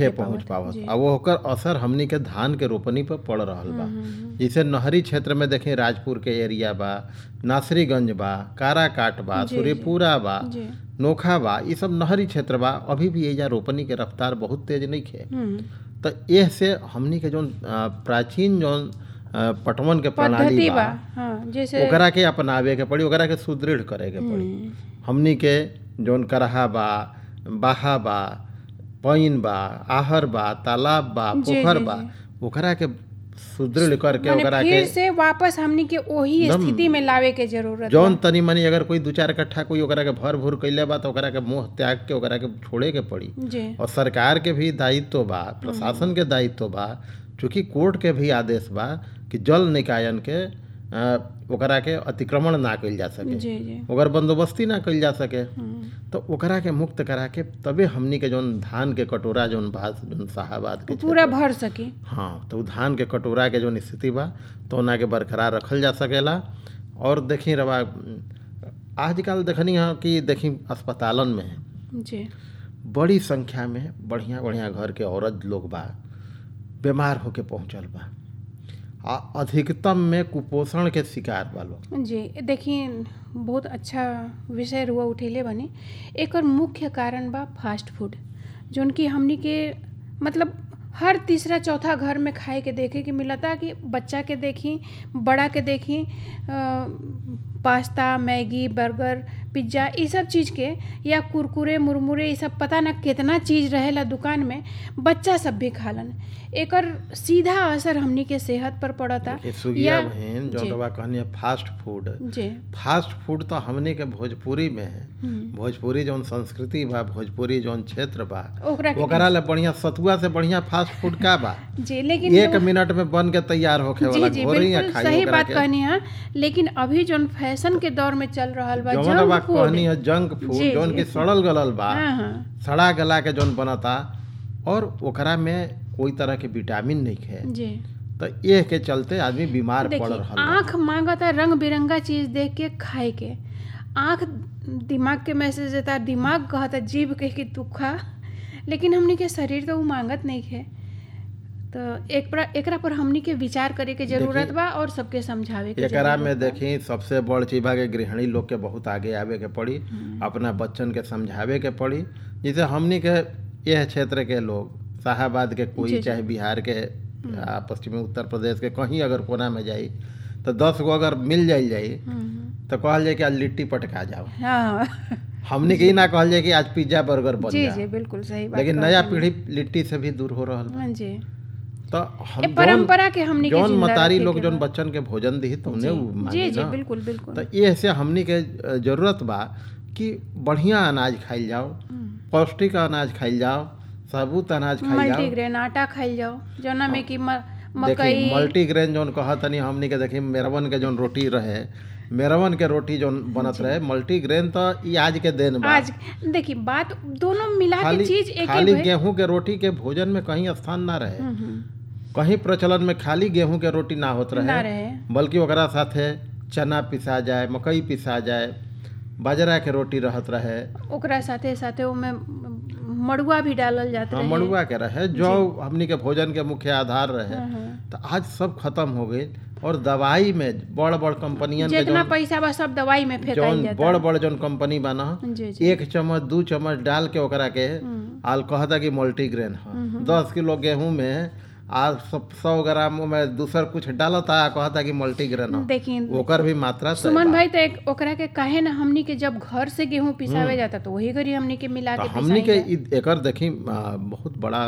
नइखे पावत, पहुंच पावत जी। आ वो ओकर असर हमनी के धान के रोपनी पर पड़ रहल बा हम्म, हम्म, जैसे नहरी क्षेत्र में देखें राजपुर के एरिया बा नासरीगंज बा काराकाट बा जी, सूर्यपुरा बा जी नोखा बा ये सब नहरी क्षेत्र बा अभी भी एजा रोपनी के रफ्तार बहुत तेज नइखे हम्म, तो एह से हमनी के जौन अ, प्राचीन जौन अ, पटवन के प्रणाली पद्धति बा बा हाँ जैसे ओकरा के अपनावे के पड़ी ओकरा के सुदृढ़ करे के पड़ी हम्म, हमनी के जौन करहा बा बाहा बा पइन बा आहर बा तालाब बा जी, पोखर जी, बा जी। ओकरा के सुदृढ़ करके माने ओकरा फिर के से वापस हमनी के वही एकदम स्थिति में लावे के जरूरत जौन बा। तनी मनी अगर कोई दू चार कट्ठा कोई ओकरा के भर भूर कैले बा तो ओकरा के मुंह त्याग के ओकरा के छोड़े के पड़ी जी और सरकार के भी दायित्व बा प्रशासन के दायित्व बा चूंकि कोर्ट के भी आदेश बा कि जल निकायन के अ, ओकरा के अतिक्रमण ना कइल जा सके जी जी ओकर बंदोबस्ती ना कइल जा सके हम्म, तो ओकरा के मुक्त करा के तबे हमनी के जौन धान के कटोरा जौन भात जौन साहाबाद के पूरा क्षेत्र- भर सकी हाँ तो उ धान के कटोरा के जौन स्थिति बा तो ओना के बरकरार रखल जा सकेला और देखी रवा आजकल देखनी है कि देखी अस्पतालन में जी बड़ी संख्या में बढ़िया बढ़िया घर के औरत लोग बा बीमार होके पहुंचल बा आ अधिकतम में कुपोषण के शिकार बा लोग जी देखिए बहुत अच्छा विषय रुआ उठेले बने एकर मुख्य कारण बा फास्ट फूड जोन कि हमनी के मतलब हर तीसरा चौथा घर में खाए के देखे के मिलता कि बच्चा के देखी बड़ा के देखी अ, पास्ता मैगी बर्गर पिज्ज़ा ये सब चीज़ के या कुरकुरे मुरमुरे ये सब पता ना कितना चीज़ रहेला दुकान में बच्चा सब भी खालन एकर सीधा असर हमनी के सेहत पर पड़ता देखिए सुगिया या- बहन जी। जौन रवा कहनी है फास्ट फूड जी फास्ट फूड तो हमने के भोजपुरी में है हम्म, भोजपुरी जौन संस्कृति बा भोजपुरी जौन क्षेत्र बा ओकरा के ओकरा ले बढ़िया सतुआ से बढ़िया फास्ट फूड का बा जी लेकिन एक लोग- मिनट में बन के तैयार होखे जी वाला जी घोरी या बिल्कुल खाई सही ओकरा बात के कहनी है लेकिन अभी जोन फैशन के दौर में चल रहल बा जौन रवा जंक फूड कहनी है जंक फूड जी, जौन जी। की सड़ल गलल बा हाँ हाँ सड़ा गला के जौन बनता और ओकरा में कोई तरह के विटामिन नहीं है जी तो ये के चलते आदमी बीमार पड़ देखिए रहा आँख मांगता रंग बिरंगा चीज देख के खाए के आँख दिमाग के मैसेज देता दिमाग कहता जीभ के कि तू खा लेकिन हमनी के शरीर तो वो मांगत नहीं है तो एक पर एकरा पर हमनी के विचार करे के जरूरत देखिए, बा और सबके समझावे के एकरा जरूरत में बा। देखी सबसे बड़ चीज बा कि गृहिणी लोग के बहुत आगे आवे के पड़ी अपना बच्चन के समझावे के पड़ी जैसे हमनी के यह क्षेत्र के लोग शाहाबाद के जी, कोई जी। चाहे बिहार के आ, पश्चिमी उत्तर प्रदेश के कहीं अगर कोना में जाई तो दस गो अगर मिल जाई जाई हम्म, तो कहल जाए कि आज लिट्टी पटका जाओ हाँ हमनी के ई ना कहल जाए कि आज पिज्जा बर्गर बन जी जा जी बिल्कुल सही बात लेकिन कहते नया हैं। पीढ़ी लिट्टी से भी दूर हो रहल बा हाँ जी तो ये हम जौन परंपरा के हमनी के जौन जिंदा मतारी रखे लोग के जौन बा। बच्चन के भोजन दी तो उन्हें उ जी मानी जी ना बिल्कुल बिल्कुल तो ये से हमनी के अ, जरूरत बा कि बढ़िया अनाज खाइल जाओ हम्म। पौष्टिक अनाज खाइल जाओ साबुत अनाज खाइल जाओ मल्टीग्रेन आटा खाइल जाओ जौना में कि म- देखी मकई मल्टीग्रेन जौन कहा तनी हमनी के देखी मेरवन के जौन रोटी रहे मेरवन के रोटी जौन बनत रहे मल्टीग्रेन तो ई आज के दिन बा आज देखिए बात दोनों मिला के खाली चीज एक खाली ही भई- गेहूं के रोटी के भोजन में कहीं स्थान ना रहे हम्म, हम्म, कहीं प्रचलन में खाली गेहूं के रोटी ना होत ना रहे रहे बल्कि ओकरा साथे चना पिसा जाए मकई पिसा जाए बाजरा के रोटी रहत रहे ओकरा साथे साथे ओमे मड़ुआ भी डालल जात हाँ रहे मड़ुआ के रहे जो हमनी के भोजन के मुख्य आधार रहे हाँ, हाँ। तो आज सब खत्म हो गई और दवाई में बड़ बड़ कंपनियन के जितना जौन पैसा बा सब दवाई में फेंकाई जौन जाता बड़ बड़ जौन कंपनी बना जी जी एक चम्मच दू चम्मच डाल के ओकरा के हम्म, आल कहता कि मल्टीग्रेन है दस किलो गेहूं में आ सौ ग्राम में दूसर कुछ डालता आ कहता कि मल्टीग्रेन है देखिए ओकर भी मात्रा तय सुमन बा। भाई तो एक ओकरा के काहे ना हमनी के जब घर से गेहूं पिसावे जाता तो वही घड़ी हमनी के मिला तो के हमनी के पिसाई इ- एकर देखी आ, बहुत बड़ा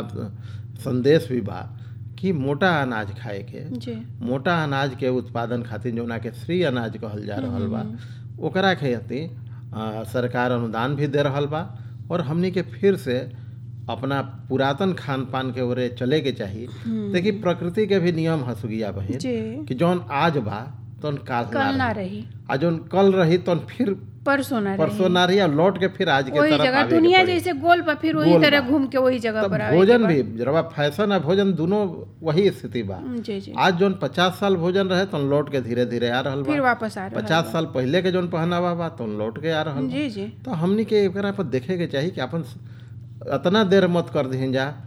संदेश भी बा कि मोटा अनाज खाए के जा। जी मोटा अनाज के उत्पादन खातिर जौना के श्री अनाज कहल जा रहल बा ओकरा खेती आ, सरकार अनुदान भी दे रहल बा और हमनी के फिर से अपना पुरातन खान पान के ओरे चले के चाही देखी प्रकृति के भी नियम हसुगिया बहिन जी कि जौन आज बा तौन काल कल ना ना रही रही आ जौन कल रही तौन फिर परसों ना रही परसों ना रही आ लौट के फिर आज के वही तरफ जगह आवे के दुनिया पड़ी। जैसे गोल पर फिर वही गोल तरह बा। घूम के वही जगह तब पर आवे के भोजन बा। भी जरा फैशन आ भोजन दोनों वही स्थिति बा हम्म, जी जी आज जौन पचास साल भोजन रहे तो लौट के धीरे धीरे आ रहल फिर बा वापस आ रहा पचास साल पहले के जौन पहनावा बा तो लौट के आ रहल बा जी जी तो हमनी के एकरा पर देखे के चाही कि अपन अतना देर मत कर दीन जा